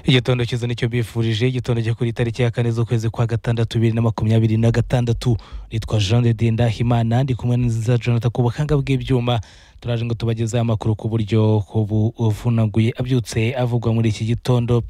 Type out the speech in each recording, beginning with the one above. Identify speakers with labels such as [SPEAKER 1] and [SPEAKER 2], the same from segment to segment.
[SPEAKER 1] igitondo cyiza nicyo bifurije igitondo cyo kuri tariki ya kane z'ukwezi kwa gatandatu bibiri na makumyabiri na gatandatu nitwa jean de ndahimana ndi kumwe nziza jonathan ku buhanga bw'ibyuma turaje ngo tubagezeho amakuru ku buryo buvunaguye abyutse avugwa muri iki gitondo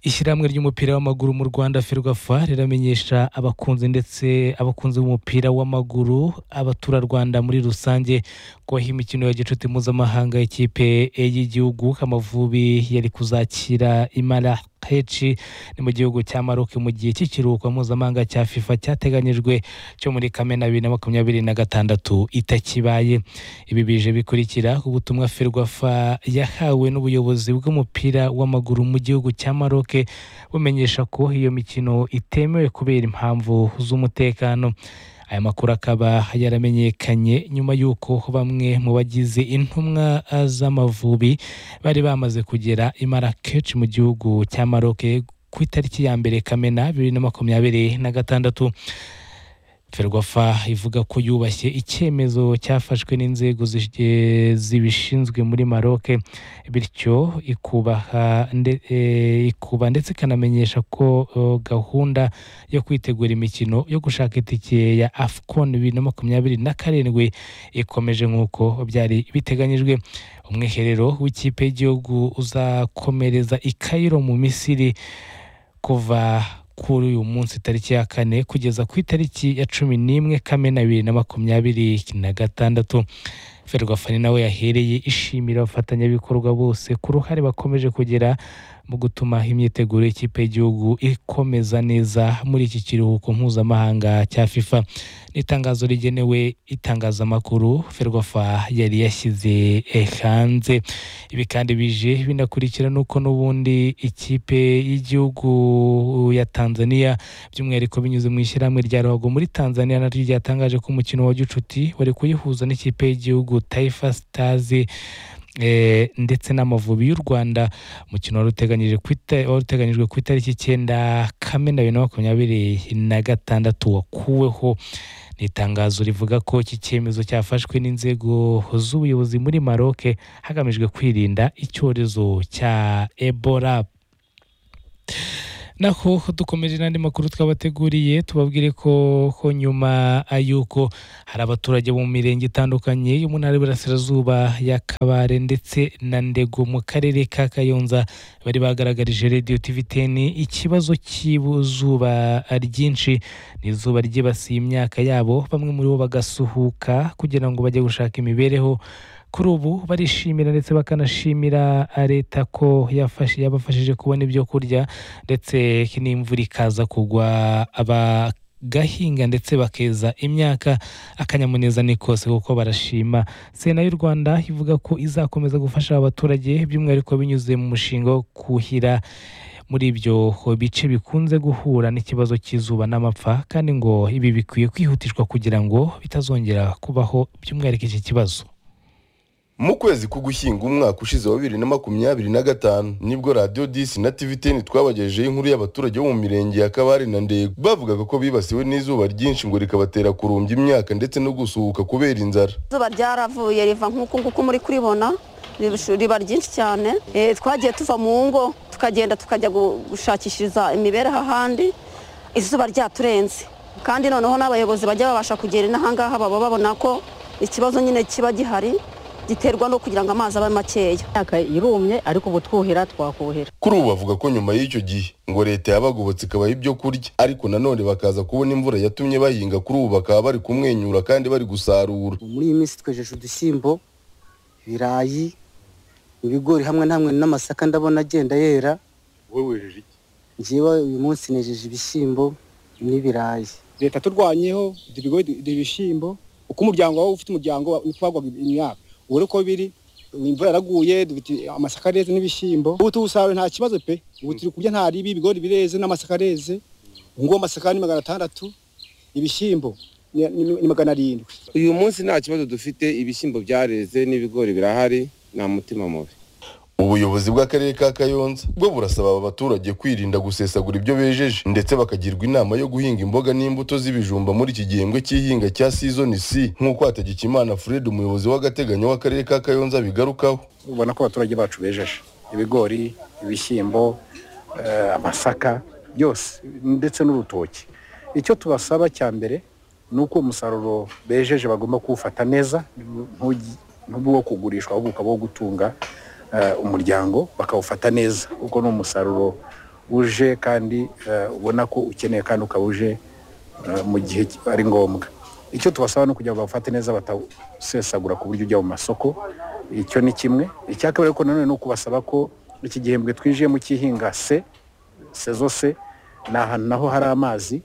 [SPEAKER 1] ishyirahamwe ry'umupira w'amaguru mu rwanda ferwafa riramenyesha abakunzi ndetse abakunzi b'umupira w'amaguru abaturarwanda muri rusange ko aho imikino ya gicuti mpuzamahanga y'ikipe y'igihugu amavubi yari kuzakira imara henshi ni mu gihugu cya maroc mu gihe cy'ikiruhuko mpuzamahanga cya fifa cyateganyijwe cyo muri kamena bibiri na makumyabiri na gatandatu itakibaye ibi bije bikurikira ubutumwa ferwafa yahawe n'ubuyobozi bw'umupira w'amaguru mu gihugu cya maroc bumenyesha ko iyo mikino itemewe kubera impamvu z'umutekano aya makuru akaba yaramenyekanye nyuma y'uko bamwe mu bagize intumwa z'amavubi bari bamaze kugera i Marrakech mu gihugu cya Maroc ku itariki ya mbere kamena bibiri na makumyabiri na gatandatu ferwafa ivuga ko yubashye icyemezo cyafashwe n'inzego zi- zibishinzwe muri Maroc bityo ikubaha nde- eh, ikuba ndetse ikanamenyesha ko eh, gahunda yo kwitegura imikino yo gushaka itike ya afcon bibiri na makumyabiri na karindwi ikomeje nk'uko byari biteganyijwe umwiherero w'ikipe y'igihugu uzakomereza i Cairo mu misiri kuva kuri uyu munsi tariki ya kane kugeza ku itariki ya cumi n'imwe kamena bibiri na makumyabiri na gatandatu ferwafani nawe yahereye ishimira abafatanyabikorwa bose ku ruhare bakomeje kugira mu gutuma imyiteguro y'ikipe y'igihugu ikomeza neza muri iki kiruhuko mpuzamahanga cya fifa ni itangazo rigenewe itangazamakuru ferwafa yari yashyize eh, hanze ibi kandi bije binakurikira n'uko n'ubundi ikipe y'igihugu ya tanzania by'umwihariko binyuze mu ishyirahamwe rya ruhago muri tanzania naryo ryatangaje ko umukino wa gicuti wari kuyihuza n'ikipe y'igihugu taifa stars eh, ndetse n'amavubi y'u rwanda umukino wari uteganyije ku ita- wari uteganyijwe ku itariki icyenda kamena bibiri na makumyabiri na gatandatu wakuweho ni itangazo rivuga ko iki cyemezo cyafashwe n'inzego z'ubuyobozi muri maroc hagamijwe kwirinda icyorezo cya ebola naho dukomeje n'andi makuru twabateguriye tubabwire ko ko nyuma y'uko hari abaturage bo mu mirenge itandukanye yo mu ntara y'iburasirazuba ya kabare ndetse na ndego mu karere ka kayonza bari bagaragarije radiyo tivi teni ikibazo cy'izuba ryinshi ni izuba ryibasiye imyaka yabo bamwe muri bo bagasuhuka kugira ngo bajye gushaka imibereho kuri ubu barishimira ndetse bakanashimira leta ko yafashe yabafashije kubona ibyo kurya ndetse n'imvura ikaza kugwa bagahinga ndetse bakeza imyaka akanyamuneza ni kose kuko barashima sena y'u rwanda ivuga ko izakomeza gufasha abaturage by'umwihariko binyuze mu mushinga wo kuhira muri ibyo bice bikunze guhura n'ikibazo cy'izuba n'amapfa kandi ngo ibi bikwiye kwihutishwa kugira ngo bitazongera kubaho by'umwihariko iki kibazo
[SPEAKER 2] mu kwezi k'ugushyinga umwaka ushize wa bibiri na makumyabiri na gatanu nibwo radiyo disi na tiviteni twabagejejeho inkuru y'abaturage bo mu mirenge ya kabare na ndego bavugaga ko bibasiwe n'izuba ryinshi ngo rikabatera kurumbya imyaka ndetse no gusuhuka kubera inzara
[SPEAKER 3] izuba ryaravuye riva nk'uku nguku muri kuribona ribishu- riba ryinshi cyane Eh, twagiye tuva mu ngo tukagenda tukajya gu- gushakishiriza imibereho ahandi izuba ryaturenze kandi noneho n'abayobozi bajya babasha kugera inahangaha baba babona ko ikibazo nyine kiba gihari giterwa no kugira ngo amazi abe makeya
[SPEAKER 4] imyaka irumye ariko ubu twuhira twakuhira
[SPEAKER 2] kuri ubu bavuga ko nyuma y'icyo gihe ngo leta yabagobotse ikabaha ibyo kurya ariko nanone bakaza kubona imvura yatumye bahinga kuri ubu bakaba bari kumwenyura kandi bari gusarura
[SPEAKER 5] muri iyi minsi twejeje udushyimbo ibirayi ibigori hamwe na hamwe n'amasaka ndabona agenda yera
[SPEAKER 6] wowe wejeje iki
[SPEAKER 5] njyewe uyu munsi nejeje ibishyimbo n'ibirayi
[SPEAKER 6] leta turwanyeho ibyo bigori ibyo ibishyimbo uko umuryango wawe ufite umuryango wawe uko wagwaga imyaka ubu rero uko biri imvura yaraguye dufite amasaka areze n'ibishyimbo ubu tuwusaruye nta kibazo pe ubu turi kurya nta ribi ibigori bireze n'amasaka areze ubu ngubu amasaka ni magana atandatu ibishyimbo ni- ni- ni magana arindwi
[SPEAKER 7] uyu munsi nta kibazo dufite ibishyimbo byareze n'ibigori birahari nta mutima mubi
[SPEAKER 2] ubuyobozi bw'akarere ka kayonza bwo burasaba aba baturage kwirinda gusesagura ibyo bejeje ndetse bakagirwa inama yo guhinga imboga n'imbuto z'ibijumba muri iki gihembwe cy'ihinga cya sizoni c nk'uko hategekimana fred umuyobozi w'agateganyo w'akarere ka kayonza bigarukaho
[SPEAKER 6] ubona ko abaturage bacu bejeje ibigori ibishyimbo eh, amasaka byose ndetse n'urutoki icyo tubasaba cya mbere ni uko umusaruro bejeje bagomba kuwufata neza ntugi- ntube uwo kugurishwa ahubwo ukaba uwo gutunga eh, umuryango bakawufata neza kuko ni umusaruro uje kandi eh, ubona ko ukeneye kandi ukaba uje eh, mu gihe ari ngombwa icyo tubasaba ni ukugira ngo bawufate neza batawusesagura ku buryo ujya mu masoko icyo ni kimwe icya kabiri ariko nanone ni ukubasaba ko iki gihembwe twinjiyemo cy'ihinga se sezo se ni ahantu naho hari amazi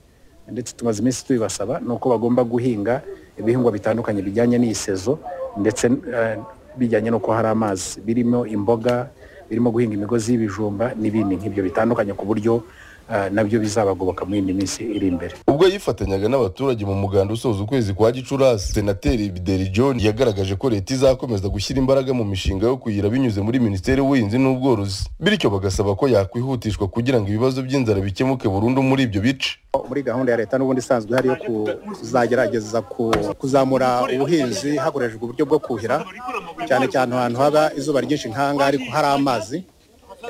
[SPEAKER 6] ndetse tumaze iminsi tubibasaba ni uko bagomba guhinga ibihingwa bitandukanye bijyanye n'iyi sezo ndetse eh, bijyanye n'uko hari amazi birimo imboga birimo guhinga imigozi y'ibijumba n'ibindi nk'ibyo bitandukanye ku buryo eh, nabyo bizabagoboka muri iyi minsi iri imbere
[SPEAKER 2] ubwo yifatanyaga n'abaturage mu muganda usoza ukwezi kwa gicurasi senateri bideri john yagaragaje ko leta izakomeza gushyira imbaraga mu mishinga yo kuyira binyuze muri minisiteri y'ubuhinzi n'ubworozi bityo bagasaba ko yakwihutishwa kugira ngo ibibazo by'inzara bikemuke burundu muri ibyo bice
[SPEAKER 6] muri gahunda ya leta n'ubundi isanzwe hari yo ku- kuzagerageza ku- kuzamura ubuhinzi hakoreshejwe uburyo bwo kuhira cyane cyane ahantu haba izuba ryinshi nk'ahangaha ariko hari amazi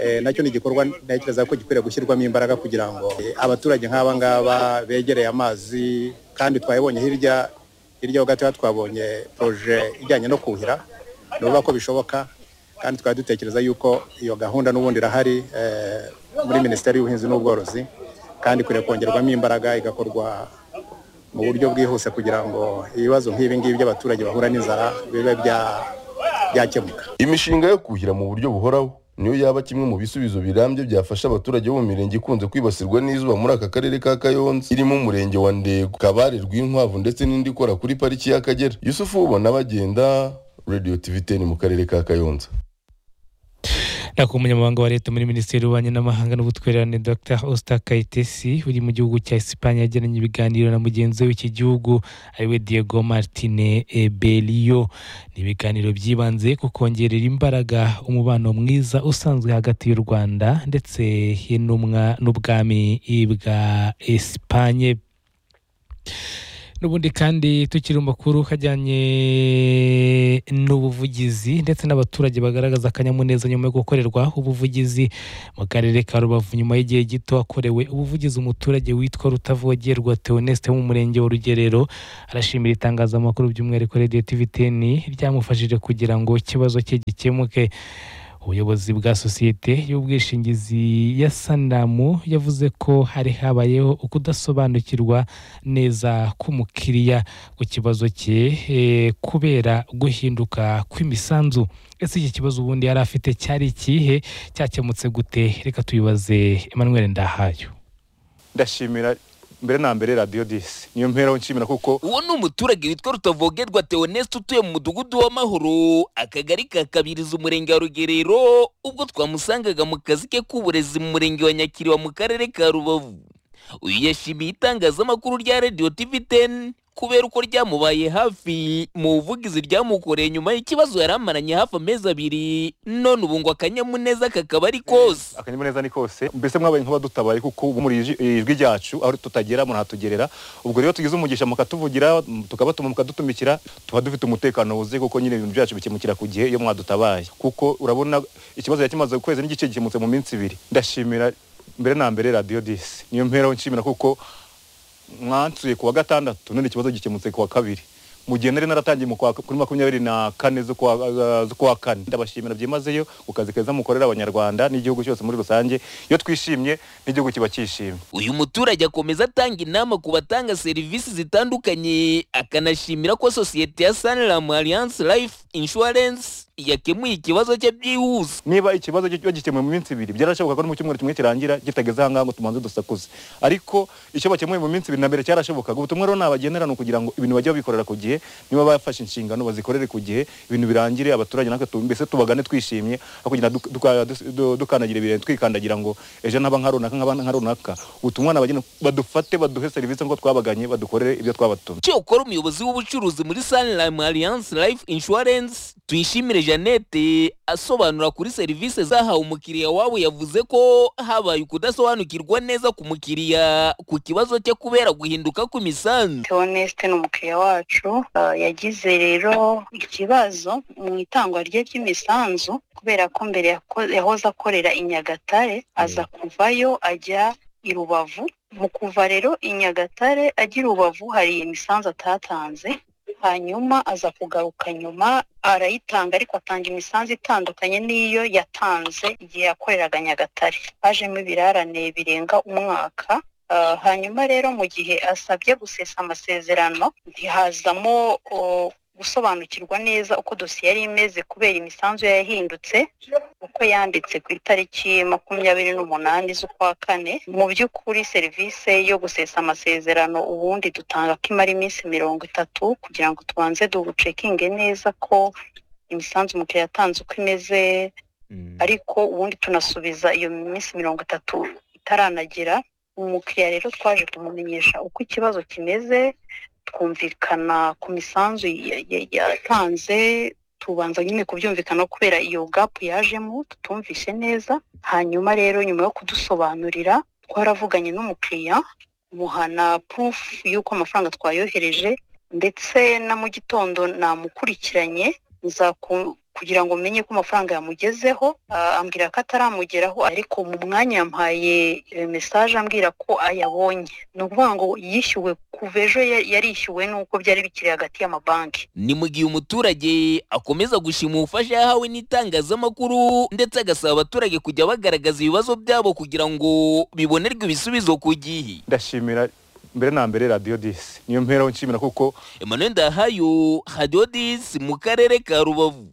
[SPEAKER 6] Eh, nacyo ni igikorwa ntekereza ko gikwiriye gushyirwamo imbaraga kugira ngo eh, abaturage nk'aba ngaba begereye amazi kandi twabibonye hirya hirya ho gatoya twabonye poroje ijyanye no kuhira ni ukuvuga ko bishoboka kandi twari dutekereza yuko iyo gahunda n'ubundi irahari eh, muri minisiteri y'ubuhinzi n'ubworozi kandi ikwiriye kongerwamo imbaraga igakorwa mu buryo bwihuse kugira ngo ibibazo nk'ibi ngibi by'abaturage bahura n'inzara bibe bya- byakemuka
[SPEAKER 2] imishinga yo kuhira mu buryo buhoraho niyo yaba kimwe mu bisubizo birambye byafasha abaturage bo mu mirenge ikunze kwibasirwa n'izuba muri aka karere ka kayonza irimo umurenge wa ndego kabare rw'inkwavu ndetse n'indi ikora kuri pariki y'akagera yusufu ubona bagenda radiyo tiviteni mu karere ka kayonza
[SPEAKER 1] nako umunyamabanga wa leta muri minisiteri y'ububanyi n'amahanga n'ubutwererane dr osta kayitesi uri mu gihugu cya esipanye yagiranye ibiganiro na mugenzi we w'iki gihugu ariwe diego martine berio ni ibiganiro byibanze ku kongerera imbaraga umubano mwiza usanzwe hagati y'u rwanda ndetse n'umwa- n'ubwami bwa esipanye n'ubundi kandi tukiri mu makuru hajyanye n'ubuvugizi ndetse n'abaturage bagaragaza akanyamuneza nyuma yo gukorerwa ubuvugizi mu karere ka rubavu nyuma y'igihe gito akorewe ubuvugizi umuturage witwa rutavogerwa theoneste wo mu murenge wa rugerero arashimira itangazamakuru by'umwihariko radiyo tiviteni ryamufashije kugira ngo ikibazo cye gikemuke ubuyobozi bwa sosiyete y'ubwishingizi ya sanamu yavuze ko hari habayeho ukudasobanukirwa neza k'umukiriya ku kibazo cye eh, kubera guhinduka kw'imisanzu ese iki kibazo ubundi yari afite cyari ikihe cyakemutse gute reka tubibaze emmanuel ndahayo
[SPEAKER 8] ndashimira mbere na mbere radiyo disi niyo mpera nshimira kuko
[SPEAKER 9] uwo ni umuturage witwa rutavogerwa theoneste utuye mu mudugudu w'amahoro akagari ka kabiriza umurenge wa rugerero ubwo twamusangaga mu kazi ke k'uburezi mu murenge wa nyakiriba mu karere ka rubavu uyu yashimiye itangazamakuru rya radiyo tivi teni kubera uko ryamubaye hafi mu buvugizi ryamukoreye nyuma y'ikibazo yari amaranye hafi amezi abiri none ubu ngo akanyamuneza kakaba ari kose
[SPEAKER 8] akanyamuneza ni kose mbese mwabaye nk'abadutabaye kuko ubu muri iri ijwi ryacu aho tutagera murahatugerera ubwo rero tugize umugisha mukatuvugira m- tukabatuma mukadutumikira tuba dufite umutekano wuzuye kuko nyine ibintu byacu bikemukira ku gihe iyo mwadutabaye kuko urabona ikibazo yari kimaze ukwezi n'igice gikemutse mu minsi ibiri ndashimira mbere na mbere radiyo disi niyo mpera nshimira kuko mwansuye ku wa gatandatu none ikibazo gikemutse ku wa kabiri mu gihe nari naratangiye mu kwa- kuri makumyabiri na kane z'ukwa eh, z'ukwa kane ndabashimira byimazeyo ku kazi keza mukorera abanyarwanda n'igihugu cyose muri rusange iyo twishimye n'igihugu kiba cyishimye
[SPEAKER 9] uyu muturage akomeza atanga inama ku batanga serivisi zitandukanye akanashimira ko sosiyete ya saniramu alliance life insurance yakemuye ikibazo cye byihuse
[SPEAKER 8] niba ikibazo cyo gikemuye mu minsi ibiri byarashoboka ko no mu cyumweru kimwe kirangira kitageze ahangaha ngo tumanze dusakuze ariko icyo bakemuye mu minsi ibiri na mbere cyarashobokaga ubutumwa rero nabagenera ni ukugira ngo ibintu bajye babikorera ku gihe niba bafashe inshingano bazikorere ku gihe ibintu birangire abaturage natwe tu- mbese tubagane twishimye aho kugenda duk- duka- dus- du- dukandagira ibirenge twikandagira ngo ejo ntaba nka runaka nkaba nka runaka ubutumwa nabagenera badufate baduhe serivisi nk'uko twabaganye badukorere ibyo twabatumye
[SPEAKER 9] cyokora umuyobozi w'ubucuruzi muri saniramu alliance life insurance tuyishimire jeannette asobanura kuri serivisi zahawe umukiriya wabo yavuze ko habaye ukudasobanukirwa neza ku mukiriya ku kibazo cye kubera guhinduka kw'imisanzu
[SPEAKER 10] Theoneste ni umukiriya wacu ah, yagize rero ikibazo mu itangwa rye ry'imisanzu kubera ko mbere yako- yahoze akorera i nyagatare aza kuvayo ajya i rubavu mu kuva rero i nyagatare ajya i rubavu hari imisanzu atatanze hanyuma aza kugaruka nyuma arayitanga ariko atanga imisanzu itandukanye n'iyo yatanze igihe yakoreraga nyagatare hajemo ibirarane birenga umwaka Ah, hanyuma rero mu gihe asabye gusesa amasezerano ntihazamo o, gusobanukirwa neza uko dosiye yari imeze kubera imisanzu ye yahindutse uko yanditse ku itariki makumyabiri n'umunani z'ukwa kane mu by'ukuri serivisi yo gusesa amasezerano ubundi dutanga ko imara iminsi mirongo itatu kugira ngo tubanze ducekinge neza ko imisanzu umukiriya yatanze uko imeze ariko ubundi tunasubiza iyo minsi mirongo itatu itaranagera umukiriya rero twaje kumumenyesha uko ikibazo kimeze twumvikana ku misanzu ya- ya- yatanze tubanza nyine kubyumvikana kubera iyo gapu yajemo tutumvishe neza hanyuma rero nyuma yo kudusobanurira twaravuganye n'umukiriya muhana purufu y'uko amafaranga twayohereje ndetse na mu gitondo namukurikiranye nza ku- kugira ngo menye ko amafaranga yamugezeho ah, ambwira ko ataramugeraho ariko mu mwanya yampaye eh, message ambwira ko ayabonye ni ukuvuga ngo yishyuwe kuva ejo ya- yarishyuwe n'uko byari bikiri hagati y'amabanki
[SPEAKER 9] ni mu gihe umuturage akomeza gushima ubufasha yahawe n'itangazamakuru ndetse agasaba abaturage kujya bagaragaza ibibazo byabo kugira ngo bibonerwe ibisubizo ku gihe
[SPEAKER 8] ndashimira mbere na mbere radiyo disi niyo mpereho nshimira kuko
[SPEAKER 9] emmanuel ndahayo hadiyo disi mu karere ka rubavu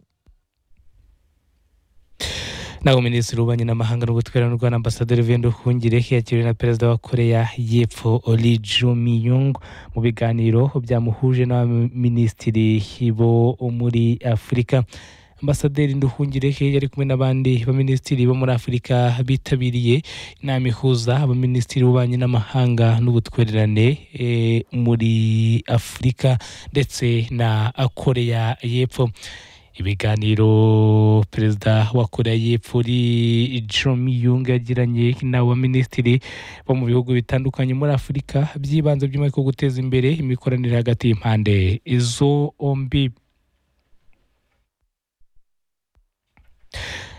[SPEAKER 1] naho minisitiri w'ububanyi n'amahanga n'ubutwera n'u rwanda ambasaderi vendo hungirehe yakiriwe na perezida wa koreya y'epfo ori jumiyung mu biganiro byamuhuje n'abaminisitiri bo muri afurika ambasaderi nduhungirehe yari kumwe n'abandi baminisitiri bo muri afurika bitabiriye inama ihuza abaminisitiri b'ububanyi n'amahanga n'ubutwererane eh, muri afurika ndetse na koreya y'epfo ibiganiro perezida wa koreya y'epfo uri jomi yunga yagiranye n'abaminisitiri bo mu bihugu bitandukanye muri afurika byibanze by'umwihariko guteza imbere imikoranire hagati y'impande zombi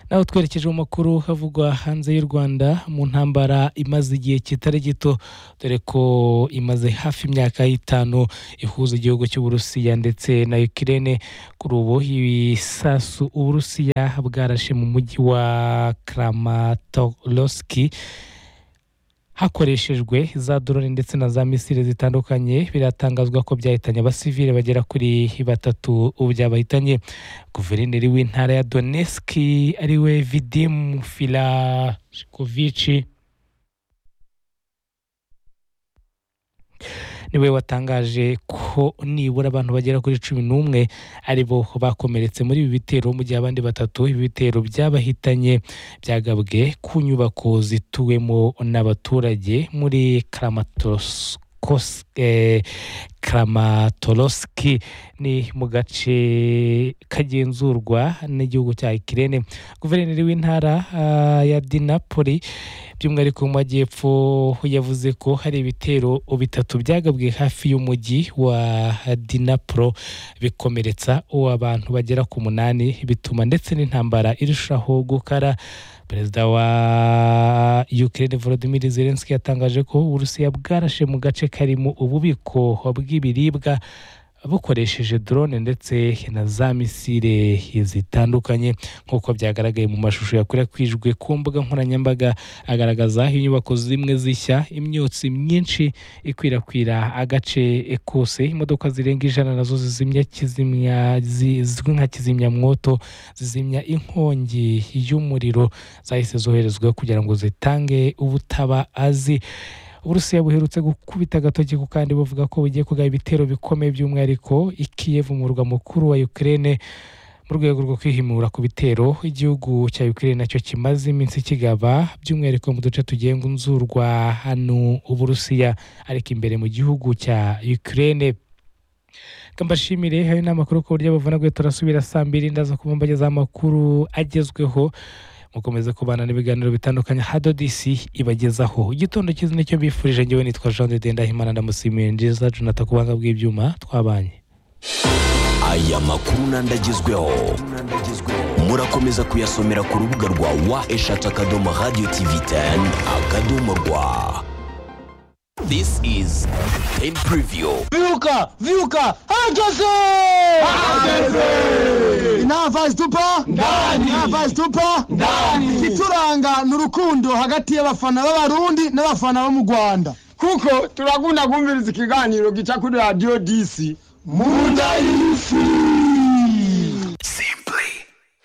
[SPEAKER 1] naho twerekeje mu makuru havugwa hanze y'u rwanda mu ntambara imaze igihe kitari gito dore ko imaze hafi imyaka y'itanu ihuza igihugu cy'uburusiya ndetse na ukirene kuri ubu ibisasu uburusiya bwarashe mu mujyi wa kramatoroski hakoreshejwe za drone ndetse na za misile zitandukanye biratangazwa ko byahitanye abasivile bagera kuri batatu ubu byabahitanye guverineri w'intara ya donetsk ariwe vidim filashikovici niwe watangaje ko nibura abantu bagera kuri cumi n'umwe ari bo bakomeretse muri ibi bitero mu gihe abandi batatu ibi bitero byabahitanye byagabwe ku nyubako zituwemo n'abaturage muri Kramatorsk Kos- eh, Kramatorsk ni mu gace kagenzurwa n'igihugu cya Ukraine guverineri w'intara ah, ya Dinapoli by'umwihariko mu majyepfo yavuze ko hari ibitero bitatu byagabwe hafi y'umujyi wa Dinapro bikomeretsa uwo abantu bagera ku munani bituma ndetse n'intambara irushaho gukara perezida wa Ukraine Volodymyr Zelensky yatangaje ko Uburusiya bwarashe mu gace karimo ububiko bw'ibiribwa bukoresheje drone ndetse na za misile zitandukanye nk'uko byagaragaye mu mashusho yakwirakwijwe ku mbuga nkoranyambaga agaragaza aho inyubako zimwe zishya imyotsi myinshi ikwirakwira agace kose imodoka zirenga ijana nazo zizimya kizimya zi- zizwi nka kizimyamwoto zizimya inkongi y'umuriro zahise zoherezwa kugira ngo zitange ubutabazi uburusiya buherutse gukubita agatoki ku kandi buvuga ko bugiye kugaba ibitero bikomeye by'umwihariko i Kiev umurwa mukuru wa Ukraine mu rwego rwo kwihimura ku bitero igihugu cya Ukraine nacyo kimaze iminsi kigaba by'umwihariko mu duce tugenzurwa hano uburusiya ariko imbere mu gihugu cya Ukraine kambashimire hari n'amakuru ku buryo bavuna guhita turasubira saa mbiri ndaza ku mpamvu z'amakuru agezweho mukomeze kubana n'ibiganiro bitandukanye hado disi ibagezaho igitondo cyiza nicyo bifurije ngewe nitwa jean de denda himana ndamusimira nziza jonathan kubanga bw'ibyuma twabanye
[SPEAKER 9] aya makuru n'andi agezweho murakomeza kuyasomera ku rubuga rwa wa eshatu akadomo radiyo tivi teni akadomo rwa This is Ten Preview.
[SPEAKER 11] Vyuka, vyuka, hageze! Inava zitupa ndani, inava zitupa ndani. Ikituranga ni urukundo hagati y'abafana b'abarundi n'abafana bo mu Rwanda. Kuko turakunda kumviriza ikiganiro gica kuri radio DC. Munda y'isi.
[SPEAKER 9] Simply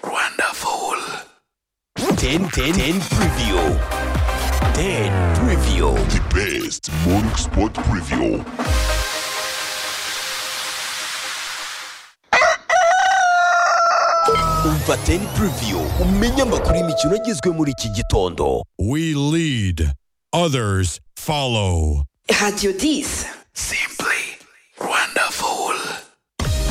[SPEAKER 9] wonderful. Ten Ten Ten Preview. Ten Preview. The best morning sport preview. Umva Ten Preview umenye amakuru y'imikino agezwe muri iki gitondo.
[SPEAKER 8] We lead, others follow.
[SPEAKER 12] Radio 10. Simple.